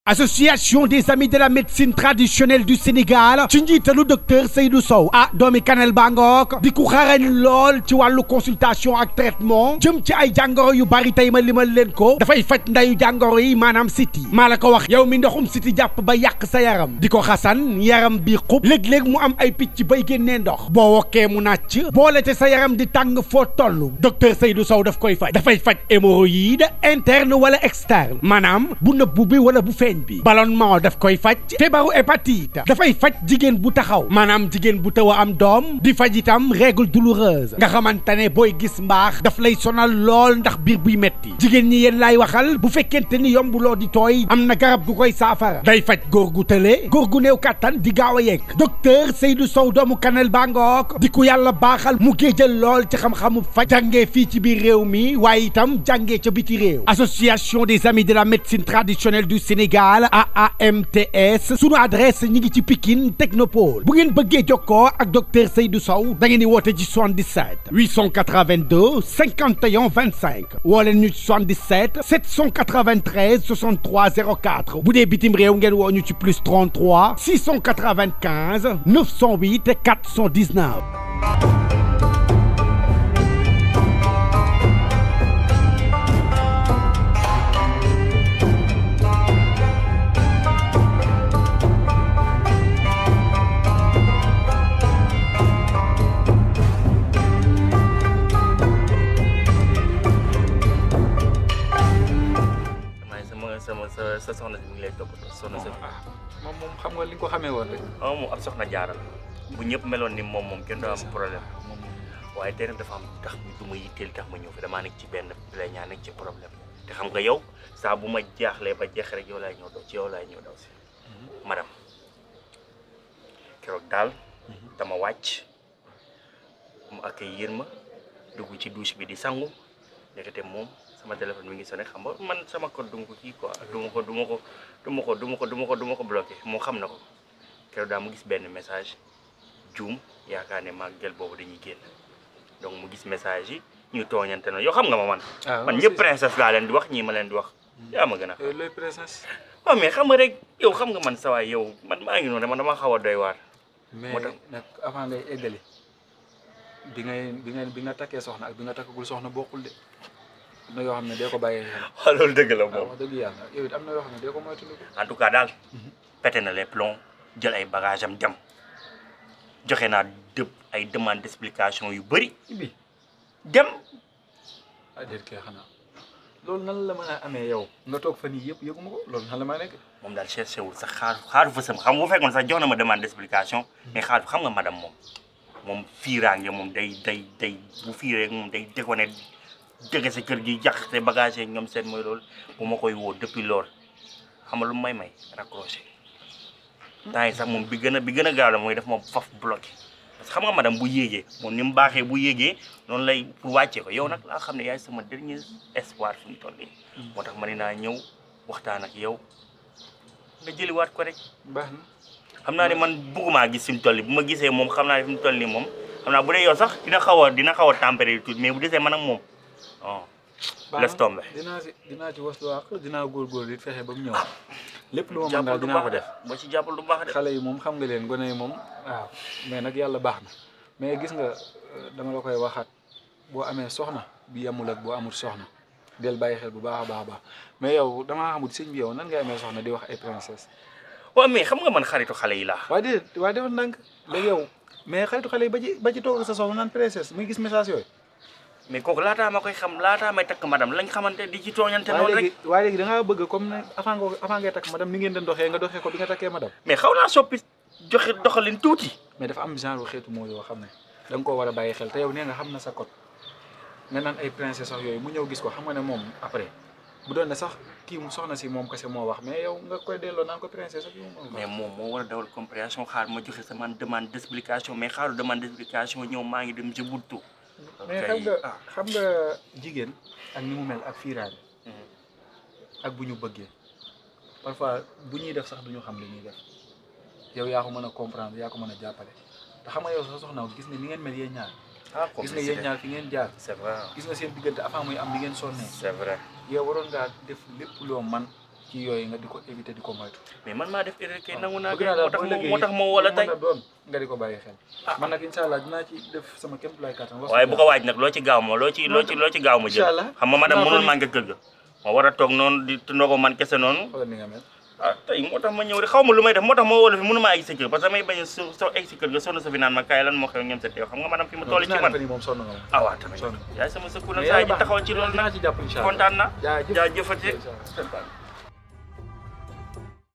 association des amis de la médecine traditionnelle du Sénégal ci njiitalu docteur Seydou Sow ah doomi Kanel Bangook di ku xarañ lool ci wàllu consultation ak traitement jëm ci ay jàngoro yu bari tey ma limal leen ko dafay faj ndayu jàngoro yi maanaam siti maa la ko wax yow mi ndoxum siti jàpp ba yàq sa yaram di ko xasan yaram bi xub léeg-léeg mu am ay picc bay génnee ndox boo wokkee mu nàcc boole te sa yaram di tàng foo toll docteur Seydou Sow daf koy faj dafay faj hémorroïde interne wala externe maanaam bu nëbbu bi wala bu feeñ bi ballonnement daf koy faj feebaru hépatite dafay faj jigéen bu taxaw maanaam jigéen bu taw a am doom di faj itam règle douloureuse nga xamante ne booy gis mbaax daf lay sonal lool ndax biir buy metti jigéen ñi yéen laay waxal bu fekkente ni yombuloo di tooy am na garab gu koy saafara day faj góor gu tële góor gu néew kàttan di gaaw a yegg docteur Seydou Sow doomu Kanel Bangook di ku yàlla baaxal mu géejal lool ci xam-xamu faj jàngee fii ci biir réew mi waaye itam jàngee ca biti réew association des amis de la médecine traditionnelle du Sénégal AAMTS sunu adresse ñi ngi ci Pikine Technopole bu ngeen bëggee jokkoo ak docteur Seydou Sow da ngeen di woote ci 77 882 51 25 woo leen ñu ci 77 793 63 04 bu dee bitim réew ngeen woo ñu ci plus 33 695 908 419. sama sama sa sa soxna si mi ngi lay toppatoo soxna si ah moom moom xam nga li nga ko xamee woon rek. ah moom ab soxna jaaral bu ñëpp meloon ni moom moom kenn doo am problème moom waaye tey nag dafa am tax du ma yitteel tax ma ñëw fi damaa nekk ci benn plaignant nekk ci problème te xam nga yow saa bu ma jaaxlee ba jeex rek yow laay ñëw daw ci yow laay ñëw daw si madame keroog daal dama wàcc mu accueillir ma dugg ci douche bi di sangu ndekete moom sama téléphone mi ngi sonné xam nga man sama code du ma ko kii quoi du ma ko du ma ko du ma ko du ma ko du ma ko du ma ko bloqué moo xam na ko keroog daal mu gis benn message juum yaakaar ne maag gel boobu dañuy génn donc mu gis message yi ñuy tooñante na yow xam nga ma man ah man ñëpp princesse laa leen di wax ñii ma leen di wax yaa ma gën a yow looy princesse. waaw mais xam nga rek yow xam nga man sa waay yow man maa ngi noonu dama dama xaw a doy waar mais moo tax nag avant ngay eggali bi ngay bi nga bi nga takkee soxna ak bi nga takkagul soxna bokkul de am na yoo xam ne dee ko bàyyee xel. waaw loolu dëgg la waaw moom wax dëgg yàlla yow it am na yoo xam ne dee ko moytandiku. en tout cas daal pété na les plombs jël ay bagage am dem joxe naa dëpp ay demande d'explication yu bëri Ibi dem ah déet kay xanaa loolu nan la mën a amee yow nga toog fan yii yëpp yëguma ko loolu nan la maa nekk. moom daal cherché wul sax xaar xaaru fa sama xam nga bu fekkoon sax jox na ma demande d'explication mais xaaru xam nga madame moom moom fiiraange moom day day day bu fiiree moom day déconné jege sa kër gi jax te bagage yeeg ñoom seen mooy loolu bu ma koy woo depuis lool xam nga lu may may raccroché temps yi sax moom bi gën a bi gën a gaaw la mooy def moom faf bloqué parce que xam nga madame bu yéegee moom ni mu baaxee bu yéegee noonu lay pour wàccee ko yow nag laa xam ne yaay sama dernier espoir fi mu toll nii moo tax ma ne naa ñëw waxtaan ak yow nga jëliwaat ko rek baax na. xam naa ne man bëggumaa gis fi mu toll nii bu ma gisee moom xam naa ne fi mu toll nii moom xam naa bu dee yow sax dina xaw a dina xaw a tempéré tuuti mais bu desee man ak moom oh baax laisse na. tomber. dinaa si dinaa ci waslu àq dinaa góorgóorlu it fexe ba mu ñëw lépp lu ma mën jàppal daal du dinaa ko baax def. boo ci jàppal du baax de xale yi moom xam nga leen gone yi moom waaw mais nag yàlla baax na mais gis nga euh, dama la koy waxaat boo amee soxna bi yemul ak boo amul soxna del bàyyi xel bu baax a baax a baax mais yow damaa xamul sëñ bi yow nan ngay amee soxna di wax ay princesse waaw mais xam nga man xaritu xale yi laa waaye déedéet waaye defal ndànk léegi yow mais xaritu xale yi ba ci ba ci toog ak sa soxna naan princesse muy gis message yooyu mais kooku laataa ma koy xam laataa may takk madame lañ xamante di ci tooñante waaye noonu léegi rek waaye léegi da ngaa bëgg comme ne avant nga avant ngay takk madame ni ngeen doon doxee nga doxee ko bi nga takkee madame mais xaw naa soppi joxe doxalin tuuti mais dafa am genre xeetu moo yoo xam ne da nga koo war a bàyyi xel te yow nee nga xam na sa code nga naan ay princesse sax yooyu mu ñëw gis ko xam nga ne moom après bu doon ne sax kii mu soxna si moom kese moo wax mais yow nga koy delloo naan ko princesse sax yow moom mais moom moo war a dawal compréhension xaar ma joxe sama demande d'explication mais xaaru demande d'explication ñëw maa ngi dem ci buntu mais xam nga xam nga jigéen ak ni mu mel ak fiiraane ak bu ñu bëggee parfois bu ñuy def sax du ñu xam li ñuy def yow yaa ko mën a comprendre yaa ko mën a jàppale te xam nga yow sa soxna gis nga ni ngeen mel yéen ñaar ah gis nga yéen ñaar fi ngeen jaar c'est vrai gis nga seen diggante avant muy am li ngeen sonnee c'est vrai yow waroon ngaa def lépp loo man ci yooyu nga di ko éviter di ko moytu mais man maa def erreur kay nangu naa bëgg kay naa moo daal tax boo ma liggéey moo tax ma woo la lu tey mën a doon nga di ko bàyyi xel man nag incha allah dinaa ci def sama kéem lay kattan wax waaye bu ko waaj nag loo ci gaaw ma loo ci loo ci loo ci gaaw ma jël Incha allah. xam nga madame Naa ko mënul ni- manqué kër ga ma war a toog noonu di tundoo ko man kese noonu xoolal ni nga mel ah tey moo tax ma ñëw rek xaw ma lu may def moo tax ma woo la fi mënu maa egg sa kër parce que damay bañ a so soo egg si kër ga sonn sa fi naan ma kaay lan moo xew ñoom sa teew xam nga madame fi ma toll ci man ni moom sonn nga moom ah waaw tamit sonn yaay sama sëkku nag mais saa yàlla ji baax taxaw ci loolu dinaa nag ci jàpp incha allah kontaan na jaajëf jaajëfati Incha allah.